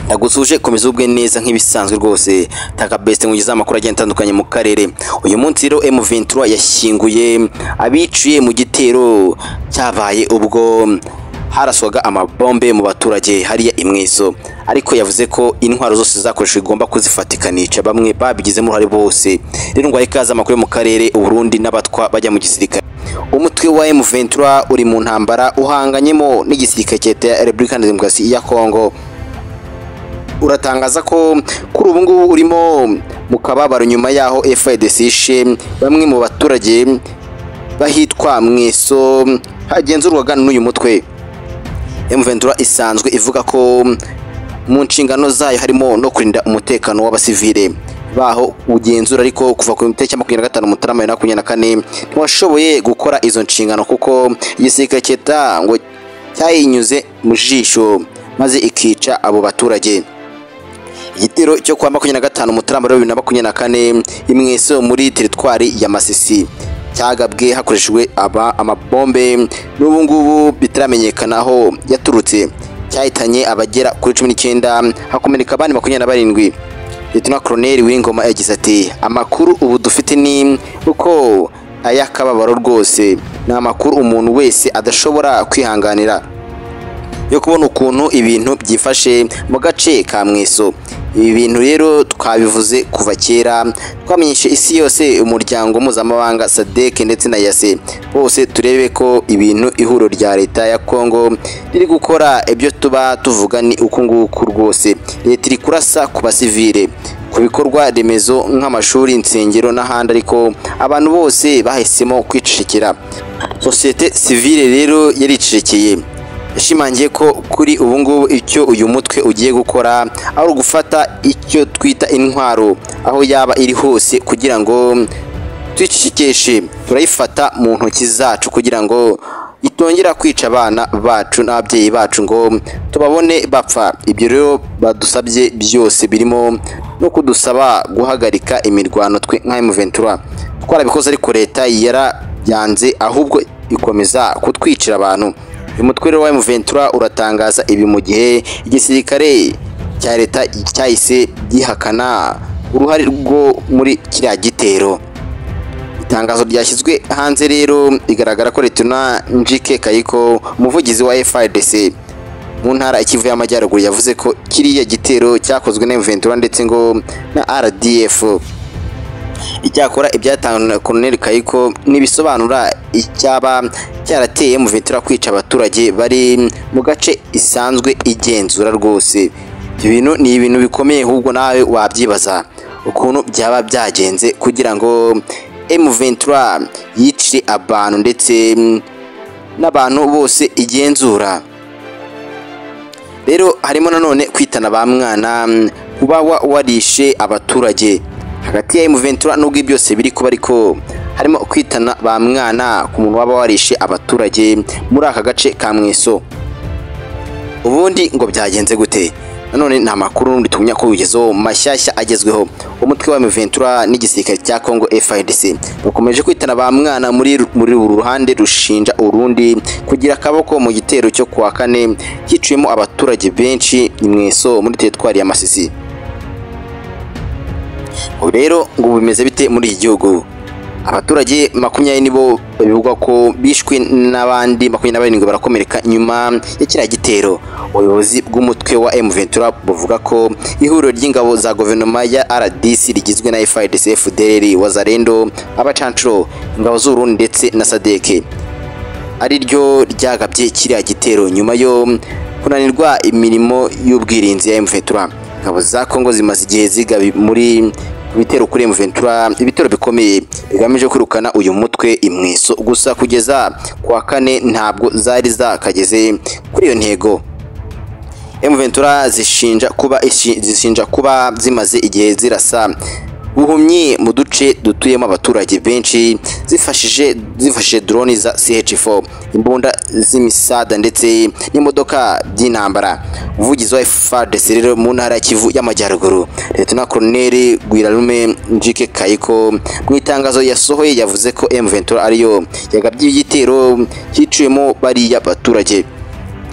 ndagusuje komeza ubwe neza nk'ibisanzwe rwose taka best ngugize amakuru agenda atandukanye mu karere uyu munsi rero M23 yashyinguye abiciye mu gitero cyabaye ubwo haraswaga amabombe mu baturage hariya imweso ariko yavuze ko intwaro zose zakoreshwa igomba kuzifatikanisha bamwe babigizemo uruhare bose rero ngo ikaze amakuru yo mu karere uburundi n'abatwa bajya mu gisirikare umutwe wa M23 uri mu ntambara uhanganyemo n'igisirikare cyeta Republika ya Demokarasi ya Kongo uratangaza ko kuri ubu ngubu urimo mu kababaro nyuma yaho FARDC ishe bamwe mu baturage bahitwa mweso hagenzurwaga n'uyu mutwe M23 isanzwe ivuga ko mu nshingano zayo harimo no kurinda umutekano w'abasivile baho ugenzura ariko kuva ku itariki makumyabiri na gatanu mutarama bibiri na makumyabiri na kane ntiwashoboye gukora izo nshingano kuko igisirikare cyeta ngo cyayinyuze mu jisho maze ikica abo baturage igitero cyo kwa makumyabiri na gatanu mutarama bibiri na makumyabiri na kane imweso muri teritwari ya masisi cyagabwe hakoreshejwe aba amabombe n'ubu ngubu bitaramenyekana aho yaturutse cyahitanye abagera kuri cumi n'icyenda hakomereka abandi makumyabiri na barindwi Lieutenant Colonel Wingoma yagize ati amakuru ubu dufite ni uko ay'akababaro rwose ni amakuru umuntu wese adashobora kwihanganira yo kubona ukuntu ibintu byifashe mu gace ka mweso ibi bintu rero twabivuze kuva kera twamenyeshe isi yose umuryango mpuzamahanga sadek ndetse na yase bose turebe ko ibintu ihuriro rya leta ya kongo riri gukora ibyo tuba tuvuga ni uku nguku rwose leta iri kurasa ku basivile ku bikorwa remezo nk'amashuri insengero n'ahandi ariko abantu bose bahisemo kwicecekera sosiyete sivile rero yaricecekeye yashimangiye ko kuri ubu ngubu icyo uyu mutwe ugiye gukora ari ugufata icyo twita intwaro aho yaba iri hose kugira ngo tuyicikeshe turayifata mu ntoki zacu kugira ngo itongera kwica abana bacu n'ababyeyi bacu ngo tubabone bapfa ibyo rero badusabye byose birimo no kudusaba guhagarika imirwano twe nka emuventura twarabikoze ariko leta yarabyanze ahubwo ikomeza kutwicira abantu uyu mutwe rero wa M23 uratangaza ibi mu gihe igisirikare cya leta cyahise gihakana uruhare rwo muri kiriya gitero itangazo ryashyizwe hanze rero bigaragara ko Letona Njike Kayiko umuvugizi wa FARDC mu ntara ikivu y'amajyaruguru yavuze ko kiriya gitero cyakozwe na M23 ndetse ngo na RDF icyakora ibyatanzwe na Colonel Kayiko ntibisobanura icyaba cyarateye M23 kwica abaturage bari mu gace isanzwe igenzura rwose ibyo bintu ni ibintu bikomeye ahubwo nawe wabyibaza ukuntu byaba byagenze kugira ngo M23 yicire abantu ndetse n'abantu bose igenzura rero harimo nanone kwitana ba mwana kuba warishe abaturage hagati ya M23 nubwo byose biri kuba ariko harimo kwitana ba mwana ku muntu waba warishe abaturage muri aka gace ka mweso ubundi ngo byagenze gute nanone nta makuru n'undi tumenya ko bigezeho mashyashya agezweho umutwe wa M23 n'igisirikare cya Congo FARDC bakomeje kwitana ba mwana muri muri uru ruhande rushinja urundi kugira akaboko mu gitero cyo kwa kane hiciyemo abaturage benshi mweso muri teritwari ya Masisi ubu rero ngo bimeze bite muri iki gihugu abaturage makumyabiri nibo bivugwa ko bishwe n'abandi makumyabiri na barindwi barakomereka nyuma ya kiriya gitero ubuyobozi bw'umutwe wa M23 buvuga ko ihuriro ry'ingabo za guverinoma ya RDC rigizwe na FARDC, FDLR, Wazalendo, Abacancuro, ingabo z'Urundi ndetse na Sadeke ari ryo ryagabye kiriya gitero nyuma yo kunanirwa imirimo y'ubwirinzi ya M23 ingabo za Kongo zimaze igihe zigabi muri ibitero kuri M23 ibitero bikomeye bigamije kwirukana uyu mutwe imweso gusa kugeza kwa kane ntabwo zari zakageze kuri iyo ntego M23 zishinja kuba zishinja kuba zimaze igihe zirasa buhumyi mu duce dutuyemo abaturage benshi zifashije zifashije drone za CH4 imbunda z'imisada ndetse n'imodoka by'intambara umuvugizi wa FARDC rero mu ntara ya Kivu y'amajyaruguru Lieutenant Colonel Gwirarume Njike Kayiko mu itangazo yasohoye yavuze ko M23 ariyo yagabye igitero cyicuyemo bariya baturage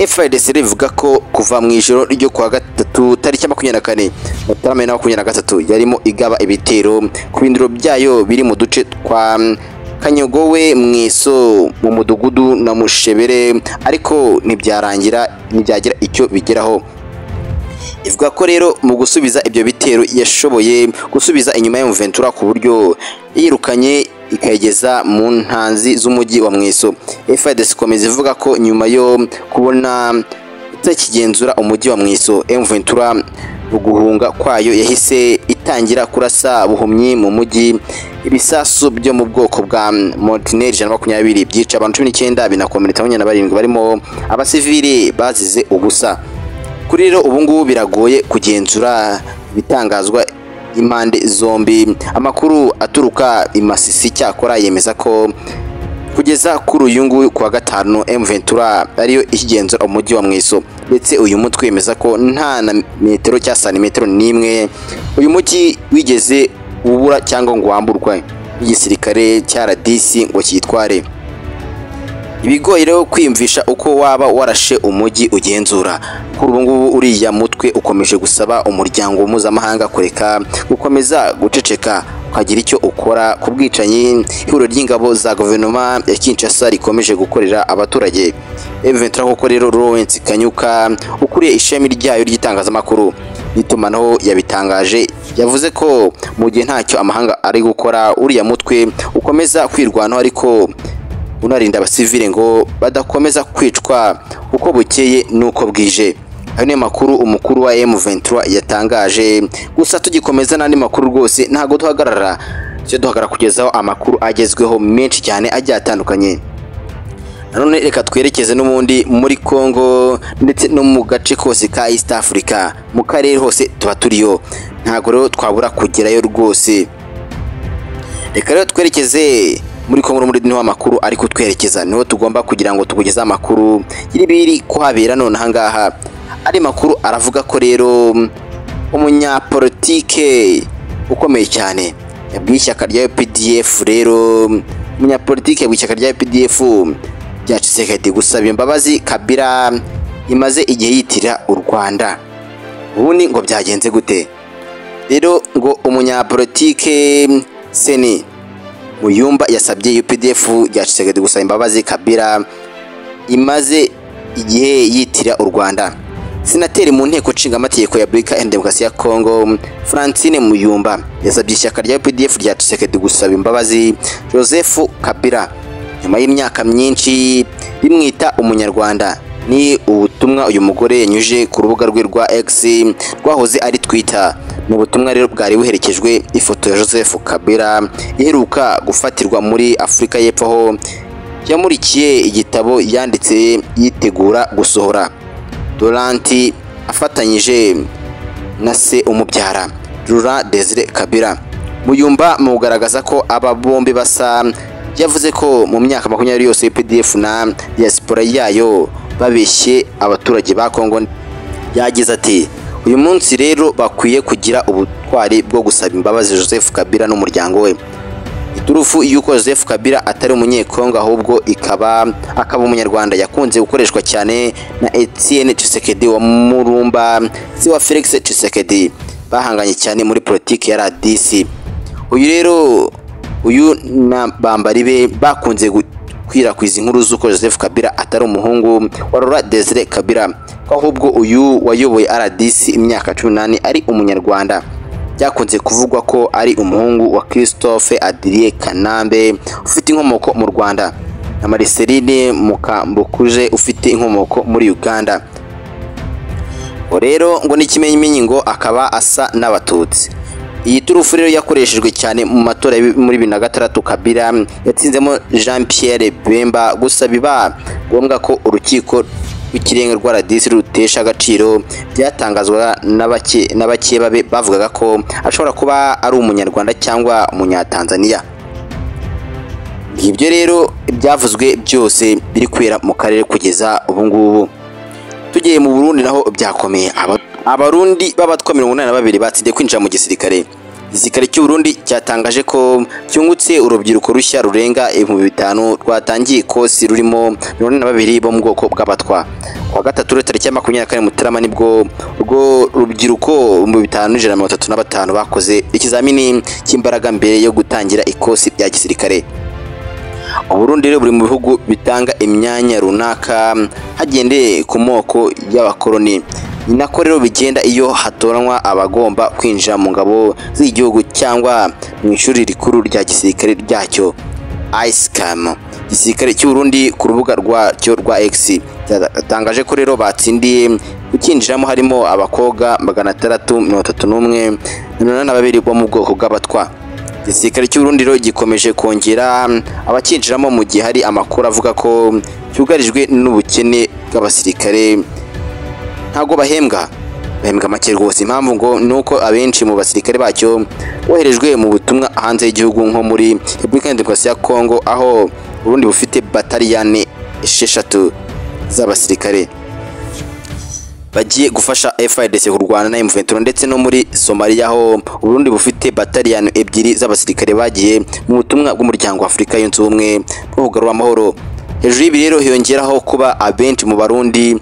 FRDC rivuga ko kuva mu ijoro ryo kuwa gatatu tariki ya makumyabiri na kane Mutarama na makumyabiri na gatatu yarimo igaba ibitero ku bindiro byayo biri mu duce twa kanyogowe mwiso mu mudugudu na mushebere ariko ntibyarangira ntibyagira icyo bigeraho ivuga ko rero mu gusubiza ibyo bitero yashoboye gusubiza inyuma ya Ventura ku buryo yirukanye ikayigeza mu ntanzi z'umujyi wa mwiso FARDC ikomeza ivuga ko nyuma yo kubona itakigenzura umujyi wa mwiso Ventura mu guhunga kwayo yahise itangira kurasa buhumyi mu mujyi ibisasu byo mu bwoko bwa Montineri ijana na makumyabiri byica abantu cumi n'icyenda binakomeretsa makumyabiri na barindwi barimo abasivili bazize ubusa kuri rero ubu ngubu biragoye kugenzura ibitangazwa impande zombi amakuru aturuka i Masisi cyakora yemeza ko kugeza kuri uyu nguyu kuwa gatanu M Ventura ariyo ikigenzura umujyi wa Mwiso ndetse uyu mutwe wemeza ko nta na metero cya santimetero n'imwe uyu mujyi wigeze ubura cyangwa ngo wamburwe igisirikare cya radisi ngo kiyitware ibigoye rero kwiyumvisha uko waba warashe umujyi ugenzura kuri ubu ngubu uriya mutwe ukomeje gusaba umuryango mpuzamahanga kureka gukomeza guceceka ukagira icyo ukora ku bwicanyi ihuriro ry'ingabo za guverinoma ya Kinshasa rikomeje gukorera abaturage Eventura koko rero Lawrence Kanyuka ukuriye ishami ryayo ry'itangazamakuru n'itumanaho yabitangaje yavuze ko mu gihe ntacyo amahanga ari gukora uriya mutwe ukomeza kwirwanaho ariko unarinda abasivile ngo badakomeza kwicwa uko bukeye n'uko bwije ayo niyo makuru umukuru wa M23 yatangaje gusa tugikomeza n'andi makuru rwose ntago duhagarara cyo duhagarara kugezaho amakuru agezweho menshi cyane agiye atandukanye nanone reka twerekeze n'ubundi muri Congo ndetse no mu gace kose ka East Africa mu karere hose tuba turiyo ntago rero twabura kugerayo rwose reka rero twerekeze muri Congo muri niho amakuru ariko twerekeza niho tugomba kugira ngo tugugeze amakuru y'ibiri kuhabera none ahangaha ari makuru aravuga ko rero umunyapolitike ukomeye cyane yabwiye ishyaka rya UPDF rero umunyapolitike w'ishyaka rya UPDF rya Tshisekedi gusaba imbabazi Kabila imaze igihe yitira u Rwanda ubundi ngo byagenze gute rero ngo umunyapolitike Seni Muyumba yasabye UPDF rya Tshisekedi gusaba imbabazi Kabila imaze igihe yitira u Rwanda Senateri mu nteko nshingamategeko ya Republika ya Demokarasi ya Kongo Francine Muyumba yasabye ishyaka rya UPDF rya Tshisekedi gusaba imbabazi Joseph Kabila nyuma y'imyaka myinshi bimwita umunyarwanda ni ubutumwa uyu mugore yanyuje ku rubuga rwe rwa X rwahoze ari Twitter ni ubutumwa rero bwari buherekejwe ifoto ya Joseph Kabila iheruka gufatirwa muri Afurika y'Epfo ho yamurikiye igitabo yanditse yitegura gusohora Doranti afatanyije na se umubyara Laurent Desire Kabila Muyumba mu kugaragaza ko aba bombi basa yavuze ko mu myaka makumyabiri yose UPDF na diaspora yayo babeshye abaturage ba Kongo yagize ati uyu munsi rero bakwiye kugira ubutwari bwo gusaba imbabazi Joseph Kabila n'umuryango we iturufu y'uko Joseph Kabila atari umunyekongo ahubwo ikaba akaba umunyarwanda yakunze gukoreshwa cyane na Etienne Tshisekedi wa Murumba si wa Felix Tshisekedi bahanganye cyane muri politiki ya RDC uyu rero uyu na Bambari be bakunze gukwirakwiza inkuru z'uko Joseph Kabila atari umuhungu wa Laurent Desire Kabila ahubwo uyu wayoboye RDC imyaka 18 ari umunyarwanda byakunze kuvugwa ko ari umuhungu wa Christophe Adrie Kanambe ufite inkomoko mu Rwanda na Marceline Mukambukuje ufite inkomoko muri Uganda rero ngo n'ikimenyimenyi ngo akaba asa n'abatutsi iyi turufu rero yakoreshejwe cyane mu matora muri bibiri na gatandatu Kabila yatsinzemo Jean Pierre Bemba gusa biba ngombwa ko urukiko rw'ikirenga rwa radisi rutesha agaciro byatangazwa na bake babe bavugaga ko ashobora kuba ari umunyarwanda cyangwa umunyatanzaniya ibyo rero byavuzwe byose biri kwera mu karere kugeza ubu ngubu tugiye mu burundi naho byakomeye abarundi b'abatwa mirongo inani na babiri batsinze kwinjira mu gisirikare igisirikare cy'u Burundi cyatangaje ko cyungutse urubyiruko rushya rurenga ibihumbi bitanu rwatangiye ikosi rurimo mirongo ine na babiri bo mu bwoko bw'abatwa ku wa gatatu rero tariki ya makumyabiri na kane mutarama nibwo urwo rubyiruko mu bitanu n'ijana na mirongo itatu na batanu bakoze ikizamini cy'imbaraga mbere yo gutangira ikosi rya gisirikare uburundi rero buri mu bihugu bitanga imyanya runaka hagendeye ku moko y'abakoloni ni nako rero bigenda iyo hatoranywa abagomba kwinjira mu ngabo z'igihugu cyangwa mu ishuri rikuru rya gisirikare ryacyo ISCAM igisirikare cy'u Burundi ku rubuga rwacyo rwa X cyatangaje ko rero batsindiye ukinjiramo harimo abakobwa magana atandatu mirongo itatu n'umwe na mirongo ine na babiri bo mu bwoko bw'abatwa igisirikare cy'u Burundi rero gikomeje kongera abakinjiramo mu gihe hari amakuru avuga ko cyugarijwe n'ubukene bw'abasirikare ntabwo bahembwa bahembwa make rwose impamvu ngo ni uko abenshi mu basirikare bacyo boherejwe mu butumwa hanze y'igihugu nko muri repubulika ya demokarasi ya kongo aho uburundi bufite bataliyane esheshatu z'abasirikare bagiye gufasha FARDC kurwana na M23 ndetse no muri Somalia aho Burundi bufite bataliyane ebyiri z'abasirikare bagiye mu butumwa bw'umuryango wa Afurika yunze ubumwe bwo kugarura amahoro hejuru y'ibi rero hiyongeraho kuba abenshi mu barundi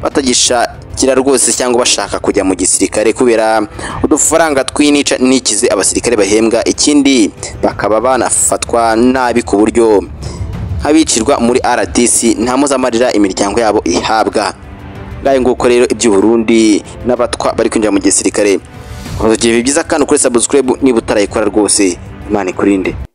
batagishakira rwose cyangwa bashaka kujya mu gisirikare kubera udufaranga twinica nikize abasirikare bahembwa ikindi bakaba banafatwa nabi ku buryo nk'abicirwa muri RDC nta muzamarira imiryango yabo ihabwa ngayo nguko rero iby'u Burundi n'abatwa bari kwinjira mu gisirikare Ubu byiza kandi ukore subscribe niba utarayikora rwose Imana ikurinde